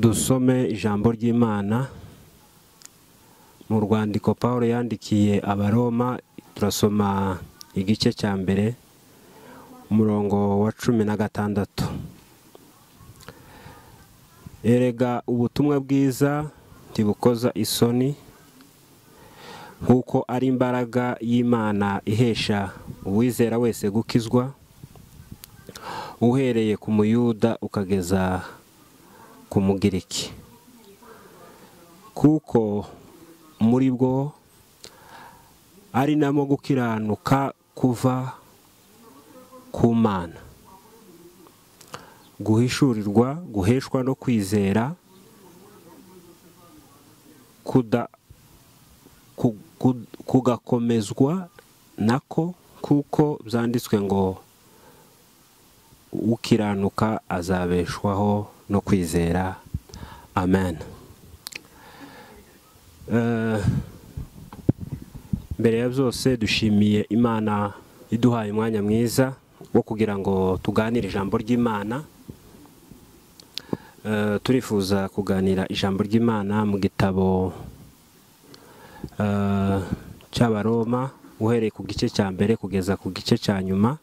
dusome ijambo ry'imana mu rwandiko paul yandikiye abaroma turasoma igice cya mbere umurongo wa cumi na gatandatu erega ubutumwa bwiza ntibukoza isoni nk'uko ari imbaraga y'imana ihesha uwizera wese gukizwa uhereye ku muyuda ukageza ku mugiriki kuko muri bwo ari namo gukiranuka kuva ku mana guhishurirwa guheshwa no kwizera kugakomezwa nako kuko byanditswe ngo ukiranuka azabeshwaho no kwizera amen mbere ya byose dushimiye imana iduhaye umwanya mwiza wo kugira ngo tuganire ijambo ry'imana turifuza kuganira ijambo ry'imana mu gitabo cy'abaroma uhereye ku gice cya mbere kugeza ku gice cya nyuma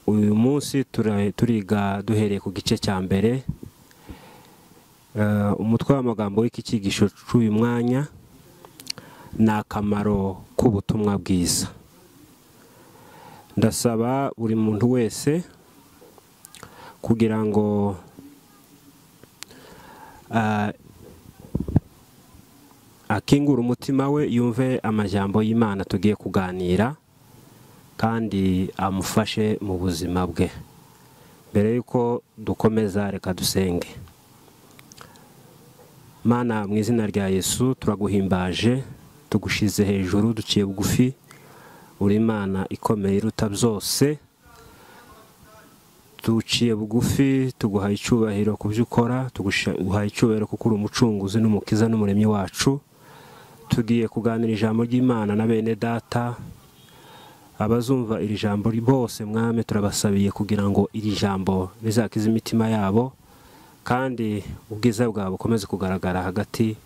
uyu munsi turiga duhereye ku gice cya mbere umutwe w'amagambo w'iki cyigisho cy'uyu mwanya ni akamaro k'ubutumwa bwiza ndasaba buri muntu wese kugira ngo akingure umutima we yumve amajyambo y'imana tugiye kuganira kandi amufashe mu buzima bwe mbere y'uko dukomeza reka dusenge mana mu izina rya yesu turaguhimbaje tugushyize hejuru duciye bugufi uri imana ikomeye iruta byose duciye bugufi tuguha icyubahiro ku byo ukora tuguha icyubahiro kuko uri umucunguzi n'umukiza n'umuremyi wacu tugiye kuganira ijambo ry'imana na bene data abazumva iri jambo bose mwame turabasabiye kugira ngo iri jambo rizakize imitima yabo kandi ubwiza bwawe bukomeze kugaragara hagati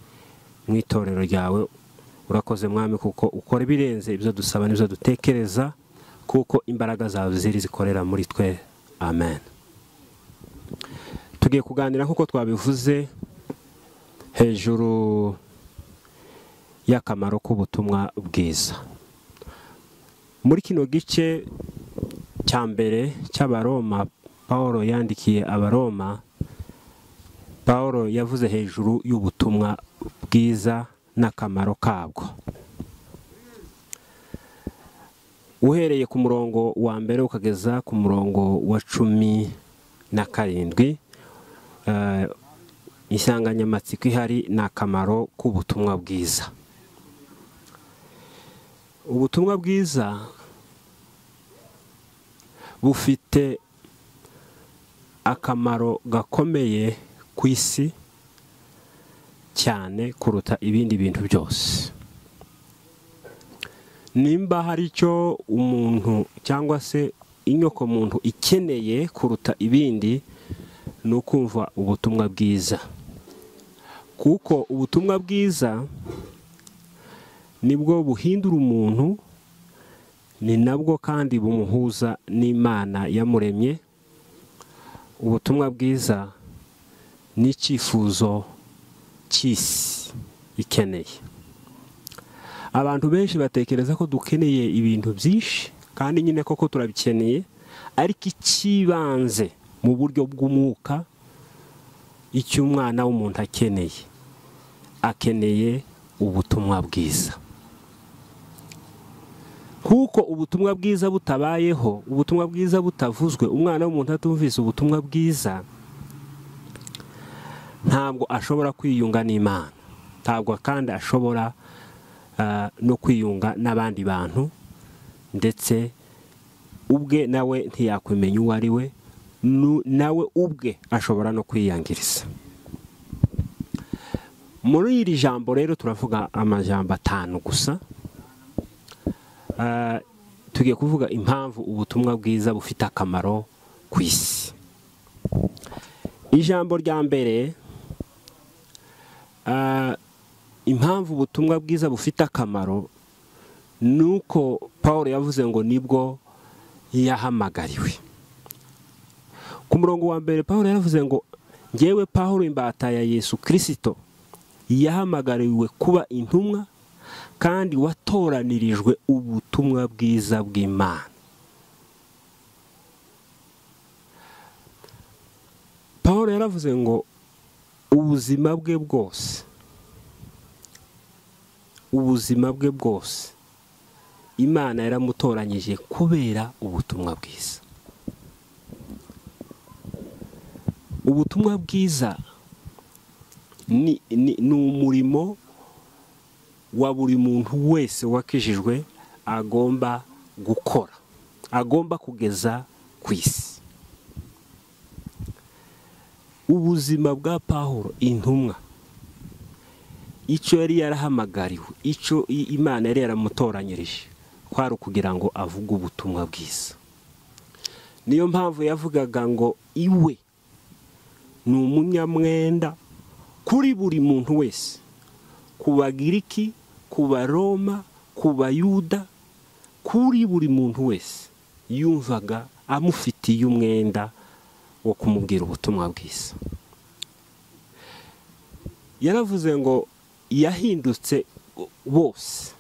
mu itorero ryawe urakoze mwami kuko ukora ibirenze ibyo dusaba n'ibyo dutekereza kuko imbaraga zawe ziri zikorera muri twe amen tugiye kuganira nk'uko twabivuze hejuru y'akamaro k'ubutumwa bwiza muri kino gice cya mbere cy'abaroma paul yandikiye abaroma paul yavuze hejuru y'ubutumwa bwiza n'akamaro kabwo uhereye ku murongo wa mbere ukageza ku murongo wa cumi na karindwi insanganyamatsiko ihari ni akamaro k'ubutumwa bwiza ubutumwa bwiza bufite akamaro gakomeye ku isi cyane kuruta ibindi bintu byose nimba hari icyo umuntu cyangwa se inyoko muntu ikeneye kuruta ibindi ni ukumva ubutumwa bwiza kuko ubutumwa bwiza nibwo buhindura umuntu ni nabwo kandi bumuhuza n'imana yamuremye ubutumwa bwiza ni icyifuzo cy'isi ikeneye abantu benshi batekereza ko dukeneye ibintu byinshi kandi nyine koko turabikeneye ariko icy'ibanze mu buryo bw'umwuka icyo umwana w'umuntu akeneye akeneye ubutumwa bwiza kuko ubutumwa bwiza butabayeho ubutumwa bwiza butavuzwe umwana w'umuntu atumvise ubutumwa bwiza ntabwo ashobora kwiyunga n'imana ntabwo kandi ashobora no kwiyunga n'abandi bantu ndetse ubwe nawe ntiyakwimenya uwo ari we nawe ubwe ashobora no kwiyangiriza muri iri jambo rero turavuga amajambo atanu gusa tugiye kuvuga impamvu ubutumwa bwiza bufite akamaro ku isi ijambo rya mbere impamvu ubutumwa bwiza bufite akamaro ni uko paul yavuze ngo nibwo yahamagariwe ku murongo wa mbere paul yaravuze ngo ngewe paul imbata ya yesu kirisito yahamagariwe kuba intumwa kandi watoranirijwe ubutumwa bwiza bw'imana paul yaravuze ngo ubuzima bwe bwose ubuzima bwe bwose imana yaramutoranyije kubera ubutumwa bwiza ubutumwa bwiza ni umurimo wa buri muntu wese wakijijwe agomba gukora agomba kugeza ku isi ubuzima bwa paul intumwa icyo yari yarahamagariwe icyo imana yari yaramutoranyirije kwari ukugira ngo avuge ubutumwa bwiza niyo mpamvu yavugaga ngo iwe ni umunyamwenda kuri buri muntu wese ku bagiriki ku baroma ku bayuda kuri buri muntu wese yumvaga amufitiye umwenda wo kumubwira ubutumwa bwiza yaravuze ngo yahindutse bose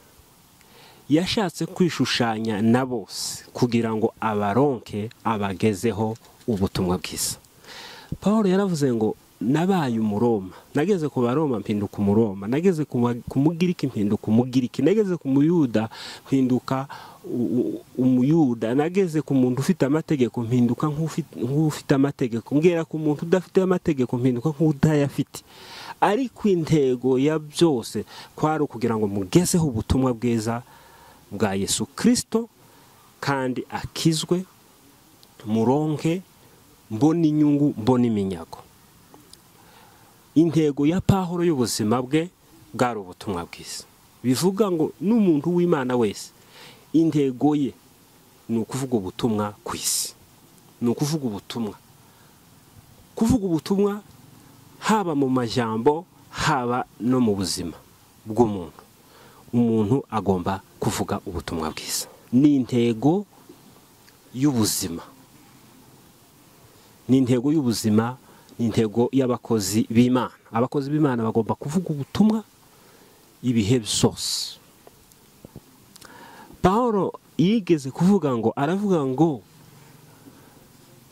yashatse kwishushanya na bose kugira ngo abaronke abagezeho ubutumwa bwiza paul yaravuze ngo nabaye umuroma nageze ku baroma mpinduka umuroma nageze ku mugiriki mpinduka umugiriki nageze ku muyuda mpinduka umuyuda nageze ku muntu ufite amategeko mpinduka nk'ufite amategeko mbwira ku muntu udafite amategeko mpinduka nk'utayafite ariko intego ya byose kwari ukugira ngo mugezeho ubutumwa bwiza bwa yesu kirisito kandi akizwe muronke mbona inyungu mbona iminyago intego ya pahoro y'ubuzima bwe bwari ubutumwa bwiza bivuga ngo n'umuntu w'imana wese intego ye ni ukuvuga ubutumwa ku isi ni ukuvuga ubutumwa kuvuga ubutumwa haba mu majambo haba no mu buzima bw'umuntu umuntu agomba kuvuga ubutumwa bwiza ni intego y'ubuzima ni intego y'ubuzima ni intego y'abakozi b'imana abakozi b'imana bagomba kuvuga ubutumwa ibihe byose paul yigeze kuvuga ngo aravuga ngo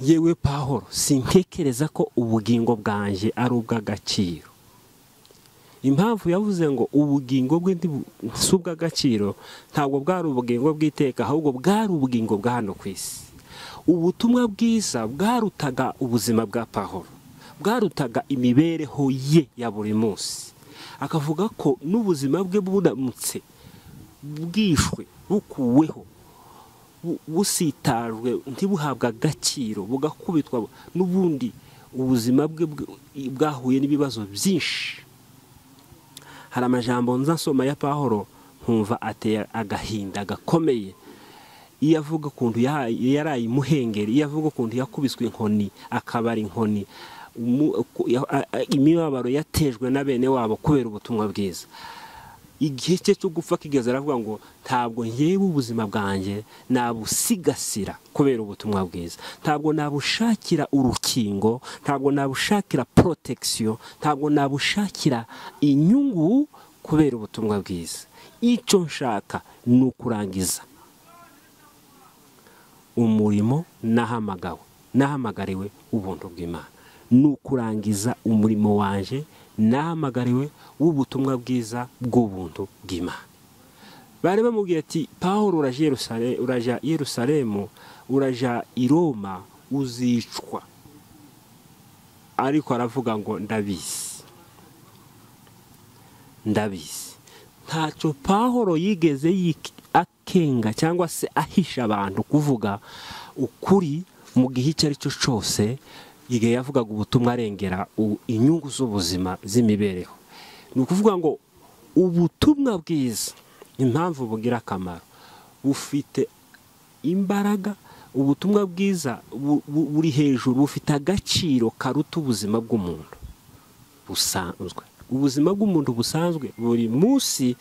yewe paul sintekereza ko ubugingo bwanjye ari ubw'agaciro impamvu yavuze ngo ubugingo bwe si ubw'agaciro ntabwo bwari ubugingo bw'iteka ahubwo bwari ubugingo bwa hano ku isi ubutumwa bwiza bwarutaga ubuzima bwa paul bwarutaga imibereho ye ya buri munsi akavuga ko n'ubuzima bwe buramutse bwishwe bukuweho busitarwe ntibuhabwe agaciro bugakubitwa n'ubundi ubuzima bwe bwahuye n'ibibazo byinshi hari amajambo nza nsoma ya paul nkumva ateye agahinda gakomeye iyo avuga ukuntu yaraye imuhengeri iyo avuga ukuntu yakubiswe inkoni akabara inkoni imibabaro yatejwe na bene wabo kubera ubutumwa bwiza igihe cye cyo gupfa kigeze aravuga ngo ntabwo ngewe ubuzima bwanjye nabusigasira kubera ubutumwa bwiza ntabwo nabushakira urukingo ntabwo nabushakira porotegisiyo ntabwo nabushakira inyungu kubera ubutumwa bwiza icyo nshaka ni ukurangiza umurimo nahamagawe nahamagariwe ubuntu bw'imana ni ukurangiza umurimo waje nahamagariwe w'ubutumwa bwiza bw'ubuntu bw'imana bari bamubwiye ati paul urajya Yerusalemu urajya i Roma uzicwa ariko aravuga ngo ndabizi ndabizi ntacyo paul yigeze akenga cyangwa se ahisha abantu kuvuga ukuri mu gihe icyo ari cyo cyose igihe yavugaga ubutumwa arengera inyungu z'ubuzima z'imibereho ni ukuvuga ngo ubutumwa bwiza impamvu bugira akamaro bufite imbaraga ubutumwa bwiza buri hejuru bufite agaciro karuta ubuzima bw'umuntu busanzwe ubuzima bw'umuntu busanzwe buri munsi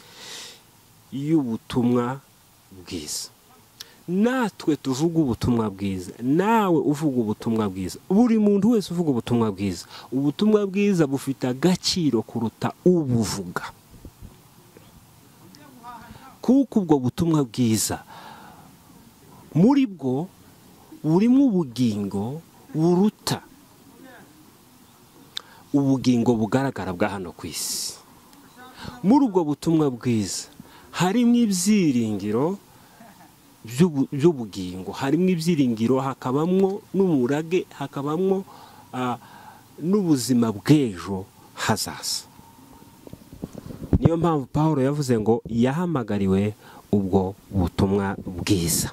y'ubutumwa bwiza natwe tuvuga ubutumwa bwiza nawe uvuga ubutumwa bwiza buri muntu wese uvuga ubutumwa bwiza ubutumwa bwiza bufite agaciro kuruta ubuvuga kuko ubwo butumwa bwiza muri bwo burimo ubugingo buruta ubugingo bugaragara bwa hano ku isi muri ubwo butumwa bwiza harimo ibyiringiro by'ubugingo harimo ibyiringiro hakabamo n'umurage hakabamo n'ubuzima bw'ejo hazaza niyo mpamvu paul yavuze ngo yahamagariwe ubwo butumwa bwiza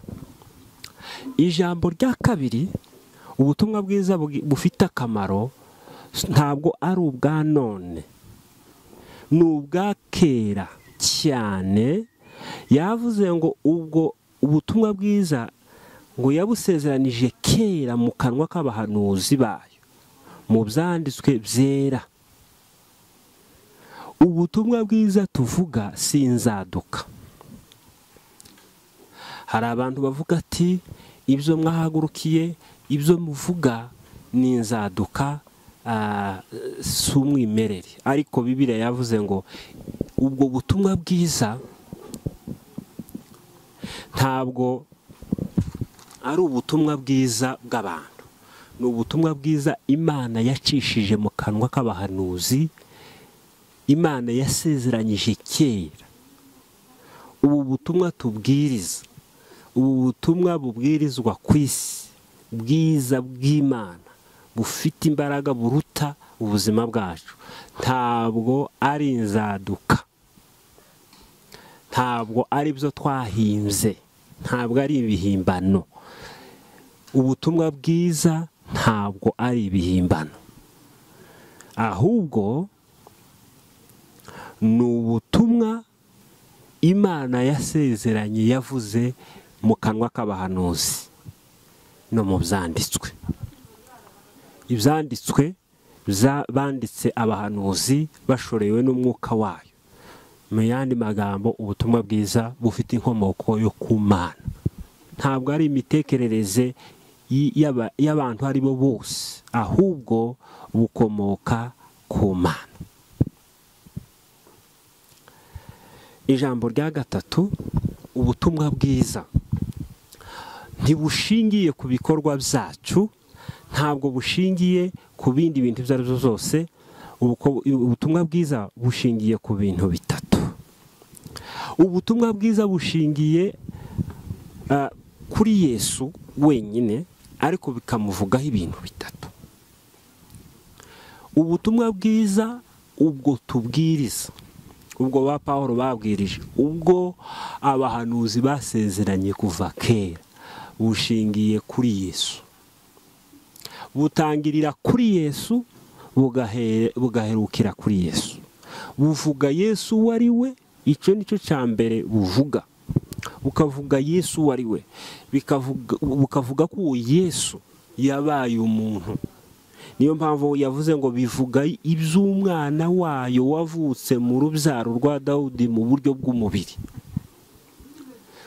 ijambo rya kabiri ubutumwa bwiza bufite akamaro ntabwo ari ubwa none ni ubwa kera cyane yavuze ngo ubwo ubutumwa bwiza ngo yabusezeranije kera mu kanwa k'abahanuzi bayo mu byanditswe byera ubutumwa bwiza tuvuga sinzaduka hari abantu bavuga ati ibyo mwahagurukiye ibyo muvuga ni inzaduka si umwimerere ariko bibiriya yavuze ngo ubwo butumwa bwiza ntabwo ari ubutumwa bwiza bw'abantu ni ubutumwa bwiza imana yacishije mu kanwa k'abahanuzi imana yasezeranyije kera ubu butumwa tubwiriza ubu butumwa bubwirizwa ku isi bwiza bw'imana bufite imbaraga buruta ubuzima bwacu ntabwo ari inzaduka ntabwo ari byo twahinze ntabwo ari ibihimbano ubutumwa bwiza ntabwo ari ibihimbano ahubwo ni ubutumwa imana yasezeranye yavuze mu kanwa k'abahanuzi no mu byanditswe ibyanditswe banditse abahanuzi bashorewe n'umwuka wayo mu yandi magambo ubutumwa bwiza bufite inkomoko yo ku mana ntabwo ari imitekerereze y'abantu ari bo bose ahubwo bukomoka ku mana ijambo rya gatatu ubutumwa bwiza ntibushingiye ku bikorwa byacu ntabwo bushingiye ku bindi bintu ibyo ari byo byose ubutumwa bwiza bushingiye ku bintu bitatu ubutumwa bwiza bushingiye kuri yesu wenyine ariko bikamuvugaho ibintu bitatu ubutumwa bwiza ubwo tubwiriza ubwo ba paul babwirije ubwo abahanuzi basezeranye kuva kera bushingiye kuri yesu butangirira kuri yesu bugaherukira kuri yesu buvuga yesu uwo ari we icyo ni cyo cya mbere buvuga bukavuga yesu uwo ari we bukavuga ko uwo yesu yabaye umuntu niyo mpamvu yavuze ngo bivuga iby'umwana wayo wavutse mu rubyaro rwa dawudi mu buryo bw'umubiri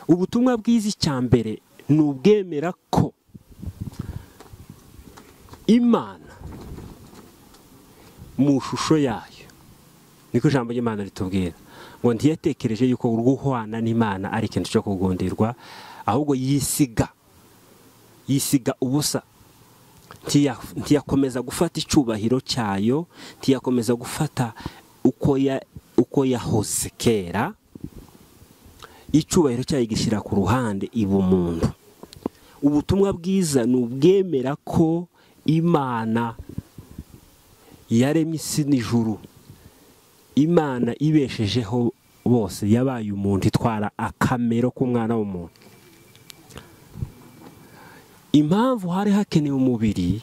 ubutumwa bwiza icya mbere ni ubwemera ko imana mu ishusho yayo niko ijambo ry'imana ritubwira ngo ntiyatekereje yuko guhwana n'imana ari ikintu cyo kugonderwa ahubwo yisiga yisiga ubusa ntiyakomeza gufata icyubahiro cyayo ntiyakomeza gufata uko yahoze kera icyubahiro cyayo igishyira ku ruhande iba umuntu ubutumwa bwiza ni ubwemera ko imana yaremye isi n'ijuru imana ibeshejeho bose yabaye umuntu itwara akamero k'umwana w'umuntu impamvu hari hakenewe umubiri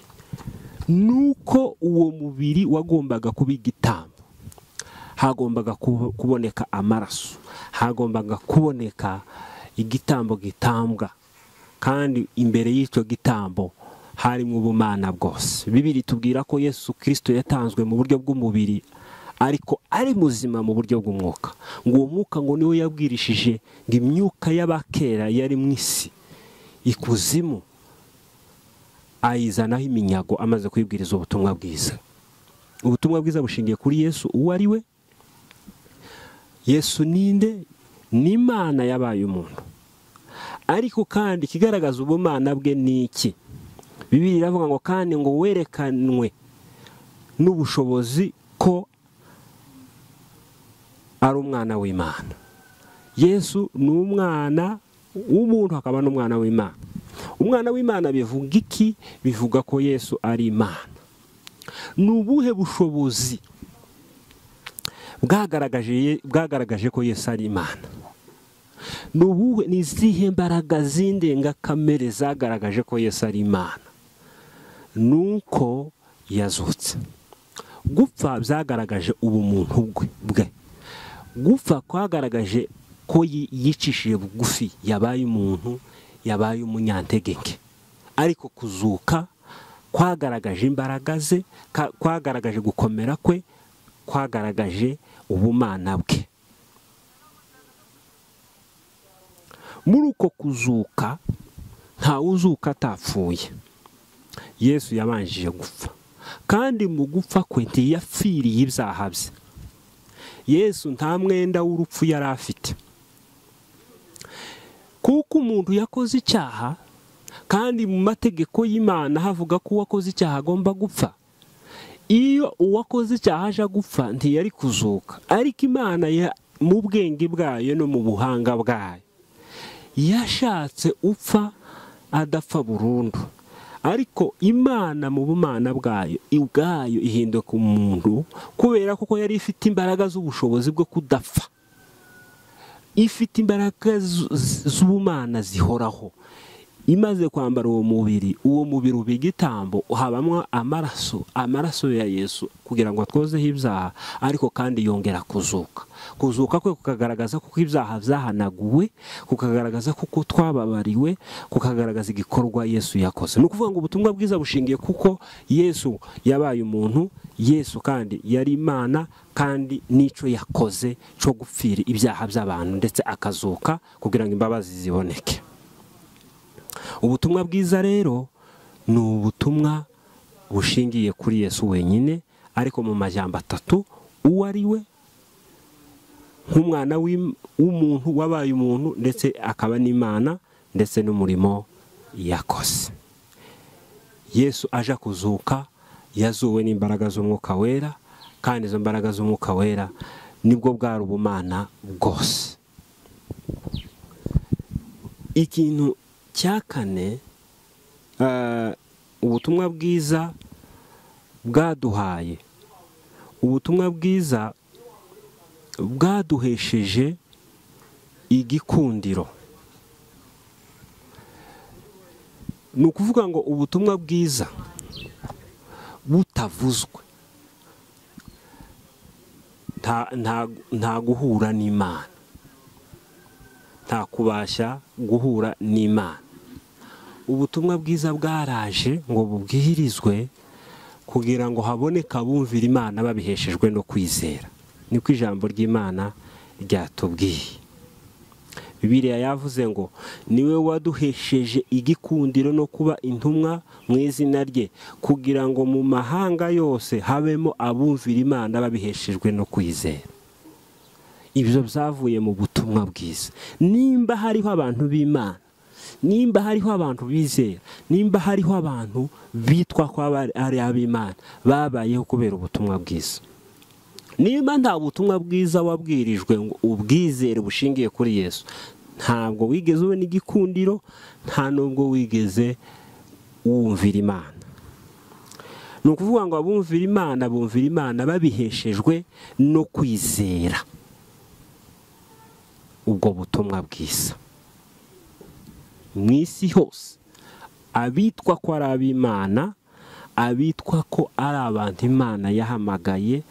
ni uko uwo mubiri wagombaga kuba igitambo hagombaga kuboneka amaraso hagombaga kuboneka igitambo gitambwa kandi imbere y'icyo gitambo harimo ubumana bwose bibiri tubwira ko yesu kirisito yatanzwe mu buryo bw'umubiri ariko ari muzima mu buryo bw'umwuka ngo uwo mwuka ngo niwe yabwirishije ngo imyuka y'abakera yari mu isi ikuzimu ayizanaho iminyago amaze kwibwiriza ubutumwa bwiza ubutumwa bwiza bushingiye kuri yesu uwo ari we yesu ninde ni imana yabaye umuntu ariko kandi ikigaragaza ubumana bwe ni iki bibiri iravuga ngo kandi ngo werekanwe n'ubushobozi ko ari umwana w'imana yesu ni umwana w'umuntu akaba n'umwana w'imana umwana w'imana bivuga iki bivuga ko yesu ari imana ni ubuhe bushobozi bwagaragaje ko yesu ari imana ni izihe mbaraga z'indengakamere zagaragaje ko yesu ari imana ni uko yazutse gupfa byagaragaje ubumuntu bwe gupfa kwagaragaje ko yicishije bugufi yabaye umuntu yabaye umunyantegeke ariko kuzuka kwagaragaje imbaraga ze kwagaragaje gukomera kwe kwagaragaje ubumana bwe muri uko kuzuka ntawe uzuka atapfuye yesu yabanjije gupfa kandi mu gupfa kwe ntiyapfiriye ibyaha bye yesu nta mwenda w'urupfu yari afite kuko umuntu yakoze icyaha kandi mu mategeko y'imana havuga ko uwakoze icyaha agomba gupfa iyo uwakoze icyaha aje gupfa ntiyari kuzuka ariko imana mu bwenge bwayo no mu buhanga bwayo yashatse upfa adapfa burundu ariko imana mu bumana bwayo ubwayo ihinduka umuntu kubera ko yari ifite imbaraga z'ubushobozi bwo kudapfa ifite imbaraga z'ubumana zihoraho imaze kwambara uwo mubiri uwo mubiri uba igitambo habamo amaraso amaraso ya yesu kugira ngo atwozeho ibyaha ariko kandi yongera kuzuka kuzuka kwe kukagaragaza kuko ibyaha byahanaguwe kukagaragaza kuko twababariwe kukagaragaza igikorwa yesu yakoze ni ukuvuga ngo ubutumwa bwiza bushingiye kuko yesu yabaye umuntu yesu kandi yari imana kandi n'icyo yakoze cyo gupfira ibyaha by'abantu ndetse akazuka kugira ngo imbabazi ziboneke ubutumwa bwiza rero ni ubutumwa bushingiye kuri yesu wenyine ariko mu majyamba atatu uwo ari we nk'umwana w'umuntu wabaye umuntu ndetse akaba n'imana ndetse n'umurimo yakoze yesu aje kuzuka yazuwe n'imbaraga z'umwuka wera kandi izo mbaraga z'umwuka wera nibwo bwari ubumana bwose ikintu cya kane ubutumwa bwiza bwaduhaye ubutumwa bwiza bwaduhesheje igikundiro ni ukuvuga ngo ubutumwa bwiza butavuzwe nta guhura n'imana nta kubasha guhura n'imana ubutumwa bwiza bwaraje ngo bubwirizwe kugira ngo haboneke abumvira imana babiheshejwe no kwizera niko ijambo ry'imana ryatubwiye bibiriya yavuze ngo niwe waduhesheje igikundiro no kuba intumwa mu izina rye kugira ngo mu mahanga yose habemo abumvira imana babiheshejwe no kwizera ibyo byavuye mu butumwa bwiza nimba hariho abantu b'imana nimba hariho abantu bizera nimba hariho abantu bitwa ko ari ab'imana babayeho kubera ubutumwa bwiza nimba nta butumwa bwiza wabwirijwe ngo ubwizere bushingiye kuri yesu ntabwo wigeze ubona igikundiro nta n'ubwo wigeze wumvira imana ni ukuvuga ngo abumvira imana bumvira imana babiheshejwe no kwizera ubwo butumwa bwiza mu isi hose abitwa ko ari ab'imana abitwa ko ari abantu imana yahamagaye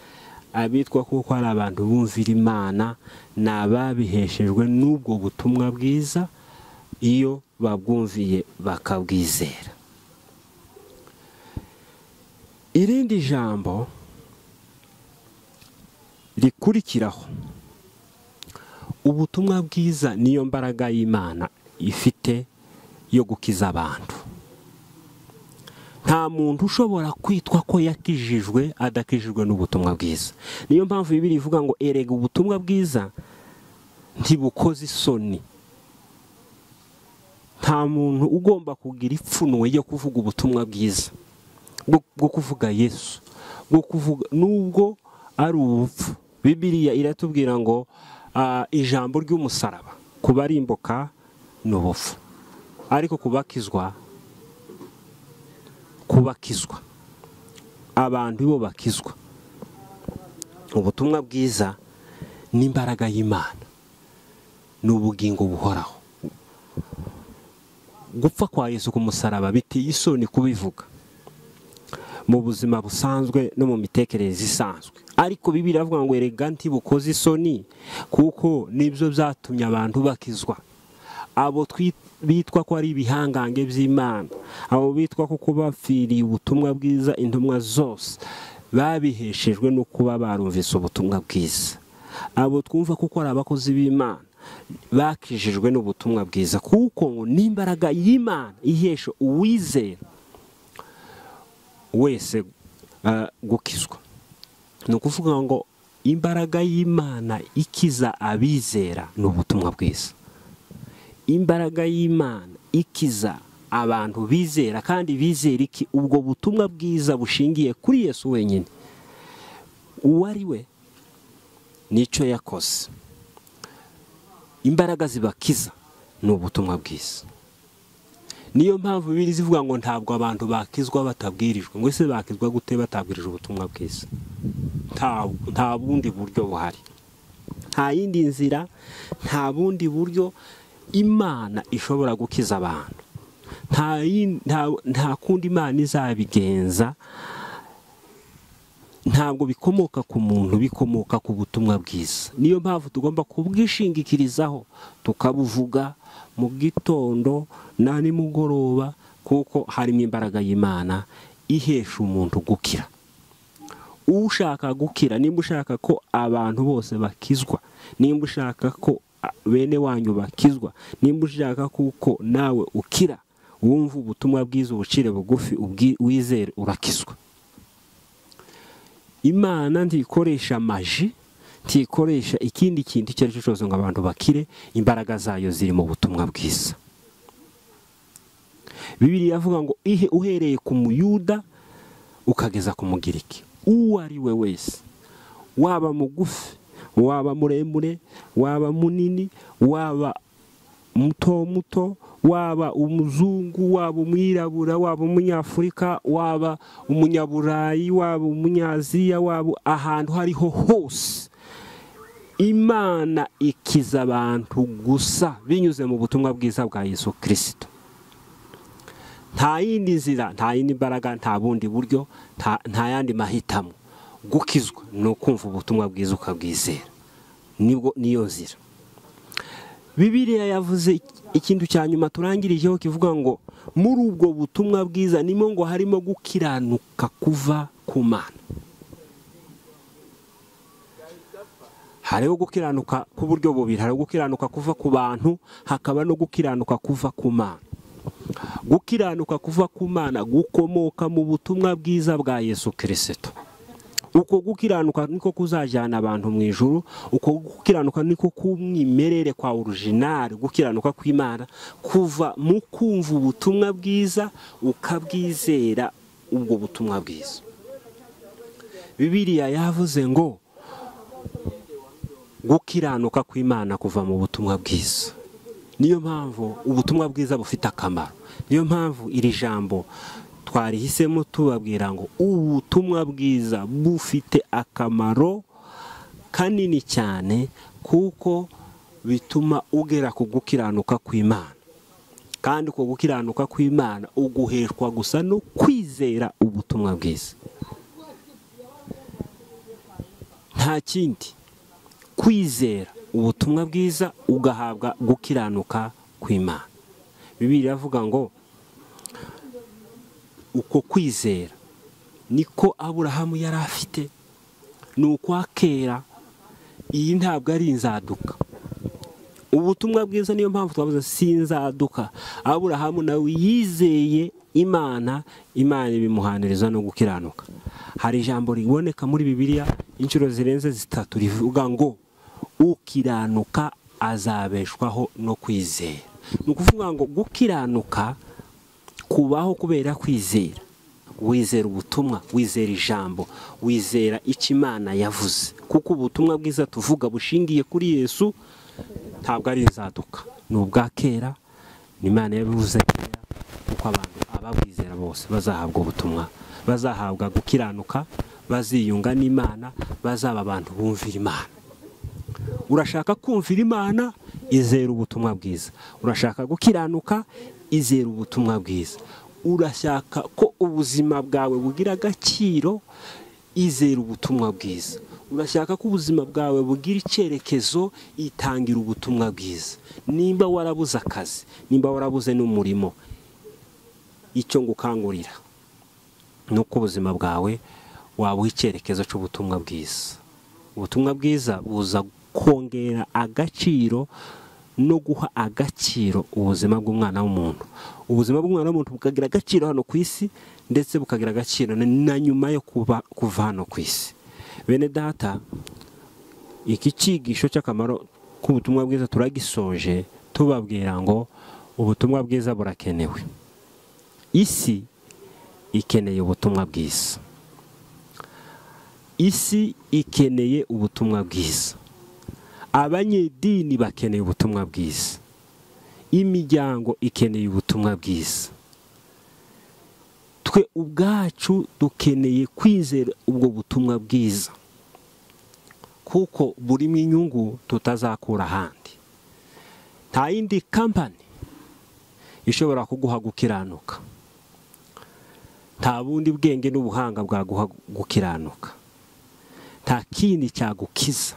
abitwa ko ari abantu bumvira imana ni ababiheshejwe n'ubwo butumwa bwiza iyo babwumviye bakabwizera irindi jambo rikurikiraho ubutumwa bwiza niyo mbaraga y'imana ifite yo gukiza abantu nta muntu ushobora kwitwa ko yakijijwe adakijijwe n'ubutumwa bwiza niyo mpamvu bibiri ivuga ngo erega ubutumwa bwiza ntibukoze isoni nta muntu ugomba kugira ipfunwe yo kuvuga ubutumwa bwiza bwo kuvuga yesu bwo kuvuga nubwo ari ubupfu bibiriya iratubwira ngo ijambo ry'umusaraba ku barimbuka ni ubupfu ariko kubakizwa kubakizwa abantu bo bakizwa ubutumwa bwiza n'imbaraga y'imana ni ubugingo buhoraho gupfa kwa Yesu ku musaraba biteye isoni kubivuga mu buzima busanzwe no mu mitekerereze isanzwe ariko bibiri avuga ngo erega ntibukoze isoni kuko nibyo byatumye abantu bakizwa abo bitwa ko ari ibihangange by'imana abo bitwa ko kuba bapfiriye ubutumwa bwiza intumwa zose babiheshejwe no kuba barumvise ubutumwa bwiza abo twumva kuko ari abakozi b'imana bakijijwe n'ubutumwa bwiza kuko ngo n'imbaraga y'imana ihesha uwizera wese gukizwa ni ukuvuga ngo imbaraga y'imana ikiza abizera ni ubutumwa bwiza imbaraga y'imana ikiza abantu bizera kandi bizera iki ubwo butumwa bwiza bushingiye kuri yesu wenyine uwo ari we nicyo yakoze imbaraga zibakiza ni ubutumwa bwiza niyo mpamvu bibiri zivuga ngo ntabwo abantu bakizwa batabwirijwe ngo ese bakizwa gute batabwirije ubutumwa bwiza nta bundi buryo buhari nta yindi nzira nta bundi buryo imana ishobora gukiza abantu nta kundi imana izabigenza ntabwo bikomoka ku muntu bikomoka ku butumwa bwiza niyo mpamvu tugomba kubwishingikirizaho tukabuvuga mu gitondo na nimugoroba kuko harimo imbaraga y'imana ihesha umuntu gukira ushaka gukira nimba ushaka ko abantu bose bakizwa nimba ushaka ko bene wanyu bakizwa nimba ushaka kuko nawe ukira wumva ubutumwa bwiza ubucire bugufi wizere urakizwa imana ntikoresha maji ntikoresha ikindi kintu icyo ari cyo cyose ngo abantu bakire imbaraga zayo ziri mu butumwa bwiza bibiri yavuga ngo ihe uhereye ku muyuda ukageza ku mugiriki uwo ari we wese waba mugufi waba muremure waba munini waba muto muto waba umuzungu waba umwirabura waba umunyafurika waba umunyaburayi waba umunyaziya waba ahantu hariho hose imana ikiza abantu gusa binyuze mu butumwa bwiza bwa yesu kirisito nta yindi nzira nta yindi mbaraga nta bundi buryo nta yandi mahitamo gukizwa ni ukumva ubutumwa bwiza ukabwizera niyo nzira bibiriya yavuze ikintu cya nyuma turangirijeho kivuga ngo muri ubwo butumwa bwiza nimo ngo harimo gukiranuka kuva ku mana hariho gukiranuka ku buryo bubiri hariho gukiranuka kuva ku bantu hakaba no gukiranuka kuva ku mana gukiranuka kuva ku mana gukomoka mu butumwa bwiza bwa yesu kirisito uko gukiranuka niko kuzajyana abantu mu ijoro uko gukiranuka niko kumwimerere kwa orujinari gukiranuka kw'imana kuva mu kumva ubutumwa bwiza ukabwizera ubwo butumwa bwiza bibiriya yavuze ngo gukiranuka kw'imana kuva mu butumwa bwiza niyo mpamvu ubutumwa bwiza bufite akamaro niyo mpamvu iri jambo twarihisemo tubabwira ngo ubutumwa bwiza bufite akamaro kanini cyane kuko bituma ugera ku gukiranuka kw'imana kandi uko gukiranuka kw'imana uguheshwa gusa no kwizera ubutumwa bwiza nta kindi kwizera ubutumwa bwiza ugahabwa gukiranuka kw'imana bibiri iravuga ngo uko kwizera niko aburahamu yari afite ni ukwa kera iyi ntabwo ari inzaduka ubutumwa bwiza niyo mpamvu twabuze si inzaduka aburahamu nawe yizeye imana imana ibimuhaniriza no gukiranuka hari ijambo riboneka muri bibiliya inshuro zirenze zitatu rivuga ngo ukiranuka azabeshwaho no kwizera ni ukuvuga ngo gukiranuka kubaho kubera kwizera wizera ubutumwa wizera ijambo wizera icyo imana yavuze kuko ubutumwa bwiza tuvuga bushingiye kuri yesu ntabwo ari inzaduka ni ubwa kera ni imana yabivuze kera kuko abantu ababwizera bose bazahabwa ubutumwa bazahabwa gukiranuka baziyunga n'imana bazaba abantu bumvira imana urashaka kumvira imana izera ubutumwa bwiza urashaka gukiranuka izera ubutumwa bwiza urashaka ko ubuzima bwawe bugira agaciro izera ubutumwa bwiza urashaka ko ubuzima bwawe bugira icyerekezo itangira ubutumwa bwiza nimba warabuze akazi nimba warabuze n'umurimo icyo ngukangurira ni uko ubuzima bwawe wabuha icyerekezo cy'ubutumwa bwiza ubutumwa bwiza buza kongera agaciro no guha agaciro ubuzima bw'umwana w'umuntu ubuzima bw'umwana w'umuntu bukagira agaciro hano ku isi ndetse bukagira agaciro na nyuma yo kuba kuva hano ku isi bene data iki cyigisho cy'akamaro k'ubutumwa bwiza turagisoje tubabwira ngo ubutumwa bwiza burakenewe isi ikeneye ubutumwa bwiza isi ikeneye ubutumwa bwiza abanyedini bakeneye ubutumwa bwiza imiryango ikeneye ubutumwa bwiza twe ubwacu dukeneye kwizera ubwo butumwa bwiza kuko burimo inyungu tutazakura ahandi nta yindi kampani ishobora kuguha gukiranuka nta bundi bwenge n'ubuhanga bwaguha gukiranuka nta kindi cyagukiza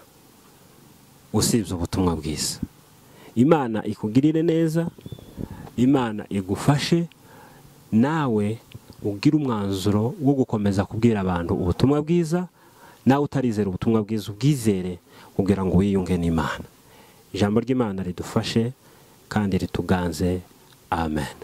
usibye ubutumwa bwiza imana ikugirire neza imana igufashe nawe ubwire umwanzuro wo gukomeza kubwira abantu ubutumwa bwiza nawe utarizera ubutumwa bwiza ubwizere kugira ngo wiyunge n'imana ijambo ry'imana ridufashe kandi rituganze amen